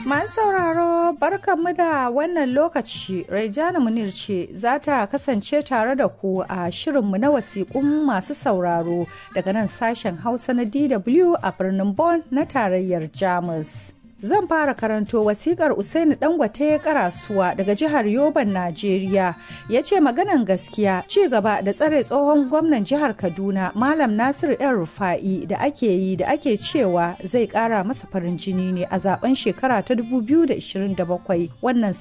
Masu sauraro barkanmu da wannan lokaci Raijana Munir ce za ta kasance tare da ku a shirinmu na wasiƙun masu sauraro daga nan sashen Hausa na DW a birnin Bonn na tarayyar Jamus. Zan fara karanto wasikar Usaini Dangote Karasuwa daga jihar Yoban, Najeriya. Ya ce maganan gaskiya ci gaba da tsare tsohon gwamnan jihar Kaduna Malam Nasiru ‘yan Rufa'i da ake yi da ake cewa zai ƙara masa farin jini ne a zaben shekara ta 2027. Wannan